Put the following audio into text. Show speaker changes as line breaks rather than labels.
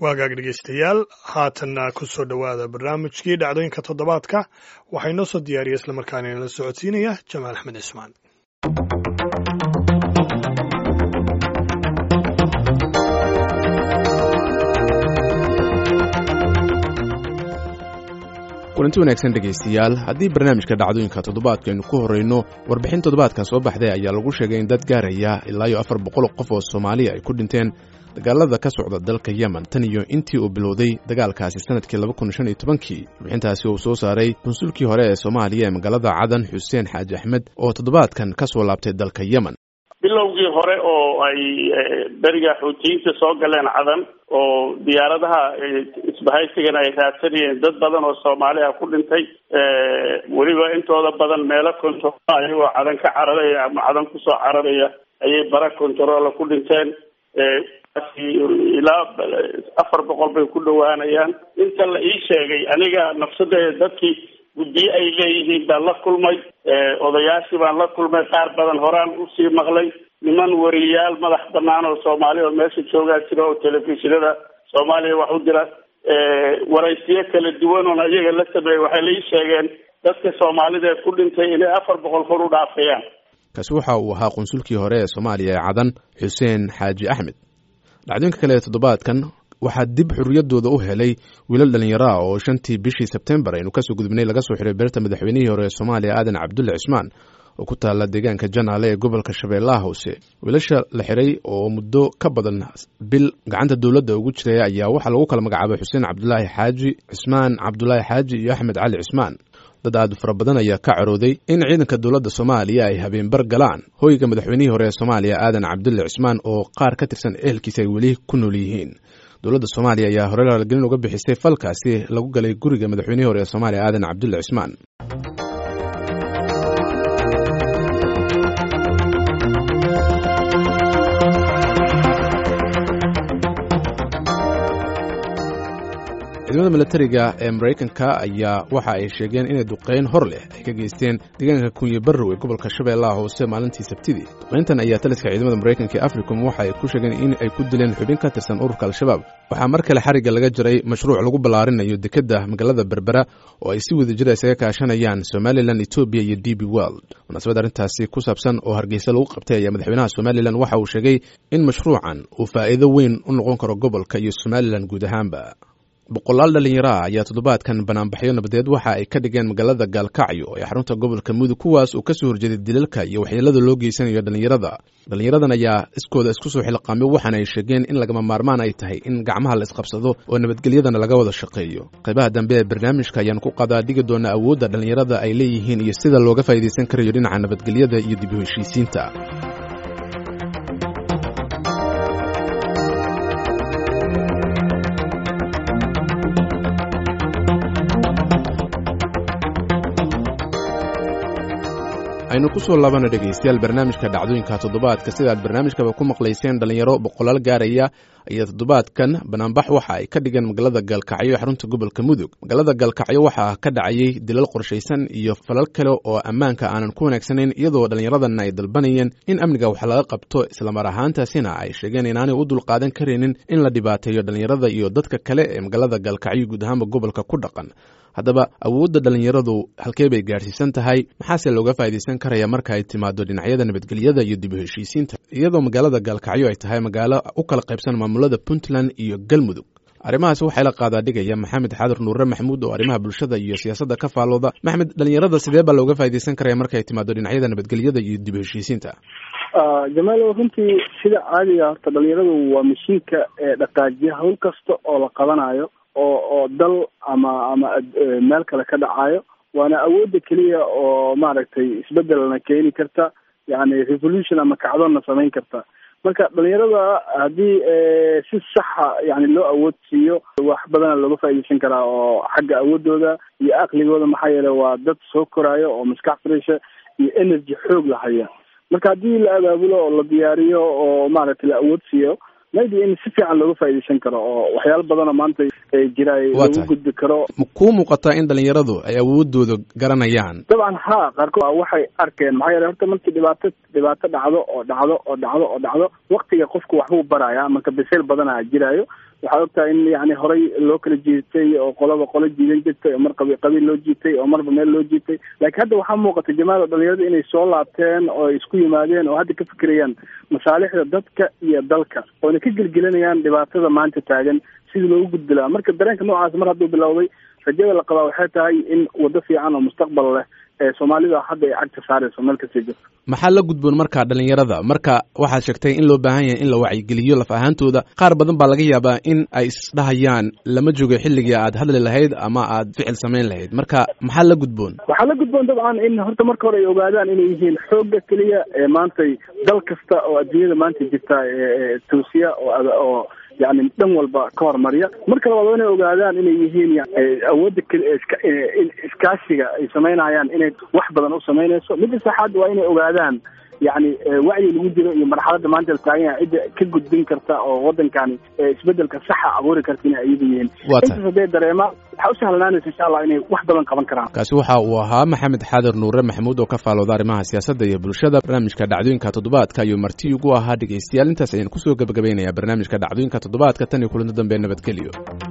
waagaag dhegeystayaal haatanna ku soo dhowaada barnaamijkii dhacdooyinka toddobaadka waxaa inoo soo diyaariya islamarkaana inala socodsiinaya jamaal axmed cismaan
kulanti wanaagsan dhegaystayaal haddii barnaamijka dhacdooyinka toddobaadkaaynu ku horrayno warbixin toddobaadkan soo baxday ayaa lagu sheegay in dad gaaraya ilaa iyo afar boqol qof oo soomaaliya ay ku dhinteen dagaalada ka socda dalka yemen tan iyo intii uu bilowday dagaalkaasi sanadkii laba kun shan iyo tobankii warbixintaasi uu soo saaray konsulkii hore ee soomaaliya ee magaalada cadan xuseen xaaji axmed oo toddobaadkan ka soo laabtay dalka yemen
bilowgii hore oo ay beriga xuutiyiinta soo galeen cadan oo diyaaradaha isbahaysigana ay raadsanayeen dad badan oo soomaali ah ku dhintay weliba intooda badan meelo control ayagoo cadan ka cararaya ama cadan kusoo cararaya ayay bara controola ku dhinteen ilaa afar boqol bay ku dhawaanayaan inta la ii sheegay aniga nafsadeeda dadkii guddiye ay leeyihiin baan la kulmay odayaashii baan la kulmay qaar badan horaan usii maqlay niman wariyaal madax banaan oo soomaali oo meesha joogaa jira oo telefishinada soomaaliya wax u dira waraysiyo kala duwan oon iyaga la sameeyey waxay la ii sheegeen dadka soomaalida ee ku dhintay inay afar boqol kor u dhaafayaan
kaasi waxa uu ahaa qunsulkii hore ee soomaaliya ee cadan xuseen xaaji axmed dhacdooyinka kale ee toddobaadkan waxaa dib xurriyaddooda u helay wiilal dhallinyaro ah oo shantii bishii sebtembar aynu kasoo gudubnay laga soo xiray beerta madaxweynihii hore ee soomaaliya aadan cabdulle cismaan oo ku taalla deegaanka janaale ee gobolka shabeellaha hoose wiilasha la xiray oo muddo ka badan bil gacanta dowladda ugu jiray ayaa waxaa lagu kala magacaabay xuseen cabdulaahi xaaji cismaan cabdulaahi xaaji iyo axmed cali cismaan dad aad u fara badan ayaa ka carooday in ciidanka dowladda soomaaliya ay habeenbar galaan hoyga madaxweynihii hore ee soomaaliya aadan cabdulle cismaan oo qaar ka tirsan ehelkiisa ay weli ku nool yihiin dowladda soomaaliya ayaa hore laalgelin uga bixisay falkaasi lagu galay guriga madaxweynihii hore ee soomaaliya aadan cabdulle cismaan ciidamada milatariga ee maraykanka ayaa waxa ay sheegeen inay duqeyn hor leh ay ka geysteen deegaanka kunye barrow ee gobolka shabeellaha hoose maalintii sabtidii duqeyntan ayaa taliska ciidamada maraykanka ee africom waxa ay ku sheegeen in ay ku dileen xubin ka tirsan ururka al-shabaab waxaa mar kale xarigga laga jiray mashruuc lagu ballaarinayo dekedda magaalada berbera oo ay si wada jira isaga kaashanayaan somalilan etoobiya iyo d b world munaasabad arrintaasi ku saabsan oo hargeysa lagu qabtay ayaa madaxweynaha somalilan waxa uu sheegay in mashruucan uu faa'iido weyn u noqon karo gobolka iyo somalilan guud ahaanba boqolaal dhallinyaro ah ayaa toddobaadkan banaanbaxyo nabadeed waxa ay ka dhigeen magaalada gaalkacyo ee xarunta gobolka mudug kuwaas uu ka soo horjeeday dilalka iyo waxyeelada loo geysanayo dhallinyarada dhallinyaradan ayaa iskooda isku soo xilqaamay waxaana ay sheegeen in lagama maarmaan ay tahay in gacmaha la isqabsado oo nabadgelyadana laga wada shaqeeyo qaybaha dambe ee barnaamijka ayaan ku qadaa dhigi doona awoodda dhallinyarada ay leeyihiin iyo sida looga faa'iidaysan karayo dhinaca nabadgelyada iyo dib u heshiisiinta aynu ku soo laabana dhegaystayaal barnaamijka dhacdooyinka toddobaadka sidaad barnaamijkaba ku maqlayseen dhallinyaro boqolaal gaaraya ayaa toddobaadkan banaanbax waxa ay ka dhigeen magaalada gaalkacyo ee xarunta gobolka mudug magaalada gaalkacyo waxaa ka dhacayay dilal qorshaysan iyo falal kale oo ammaanka aanan ku wanaagsanayn iyadoo dhallinyaradanna ay dalbanayeen in amniga wax laga qabto islamar ahaantaasina ay sheegeen inaanay u dulqaadan karaynin in la dhibaateeyo dhallinyarada iyo dadka kale ee magaalada gaalkacyo guud ahaanba gobolka ku dhaqan haddaba awoodda dhallinyaradu halkee bay gaadhsiisan tahay maxaase looga faa'iidaysan karaya marka ay timaado dhinacyada nabadgelyada iyo dib u heshiisiinta iyadoo magaalada gaalkacyo ay tahay magaalo u kala qaybsan maamulada puntland iyo galmudug arrimahaasi waxaa la qaadaa dhigaya maxamed xaadar nuure maxamuud oo arrimaha bulshada iyo siyaasadda ka faalooda maxmed dhallinyarada sidee baa looga faa'iidaysan karaya marka ay timaado dhinacyada nabadgelyada iyo dib u heshiisiinta
jamaal runtii sida caadiga horta dhalinyaradu waa mashiinka ee dhaqaajiya hawl kasta oo la qabanayo oo oo dal ama ama meel kale ka dhacayo waana awoodda keliya oo maaragtay isbedelna keeni karta yani revolution ama kacdonna samayn karta marka dhalinyarada haddii si saxa yani loo awood siiyo wax badana looga faaidaysan karaa oo xagga awoodooda iyo aqligooda maxaa yeele waa dad soo koraayo oo maskax fresha iyo energy xoog lahaya marka haddii la abaabulo oo la diyaariyo oo maaragtay la awood siiyo maybe in si fiican looga faaidaysan karo oo waxyaalo badanoo maanta jira lagu gudbi karo
kuu muuqataa in dhalinyaradu ay awoodooda garanayaan
dabcan ha qaarkood waxay arkeen maxaa yeele horta markii dhibaato dhibaato dhacdo oo dhacdo oo dhacdo oo dhacdo waktiga qofku waxbuu baraya marka bisayl badanaa jiraayo waxaad ogtahay in yani horey loo kala jiitay oo qolaba qolo jiidan jirtay oo mar qabi qabiil loo jiitay oo marba meel loo jiitay laakiin hadda waxaa muuqata jamaal dhalinyarada inay soo laabteen oo ay isku yimaadeen oo hadda ka fikirayaan masaalixda dadka iyo dalka oona ka gelgelinayaan dhibaatada maanta taagan sidii loogu gudbi lahaa marka dareenka noocaas mar hadduu bilowday rajada la qabaa waxay tahay in waddo fiican oo mustaqbal leh ee soomaalida hadda ay cagta saarayso meel kasta jirto
maxaa la gudboon marka dhalinyarada marka waxaad sheegtay in loo baahan yahay in la wacyigeliyo laf ahaantooda qaar badan baa laga yaabaa in ay isdhahayaan lama joogo xilligii aad hadli lahayd ama aad ficil samayn lahayd marka maxaa la gudboon
waxaa la gudboon dabcan in horta marka hore ay ogaadaan inay yihiin xoogga keliya ee maantay dal kasta oo adduunyada maanta jirta toosiya oo yani dhan walba ka hormariya marka labaad waa inay ogaadaan inay yihiin awoodda iskaashiga ay samaynayaan inay wax badan u samaynayso midda saxaad waa inay ogaadaan yani wacyi lagu jiro iyo marxaladda maanta la taagan yahay cidda ka gudbin karta oo wadankani isbedelka saxa abuuri karta inay ayagu yihiin intaas hadday dareemaan waxaa u sahlanaanaysa insha allah inay wax badan qaban karaan
kaasi waxa uu ahaa maxamed xaadir nuure maxamuud oo ka faalooda arrimaha siyaasadda iyo bulshada barnaamijka dhacdooyinka toddobaadka ayuu marti ugu ahaa dhegeystayaal intaas ayaan kusoo gebagabaynayaa barnaamijka dhacdooyinka toddobaadka tan iyo kulanto dambe nabadgelyo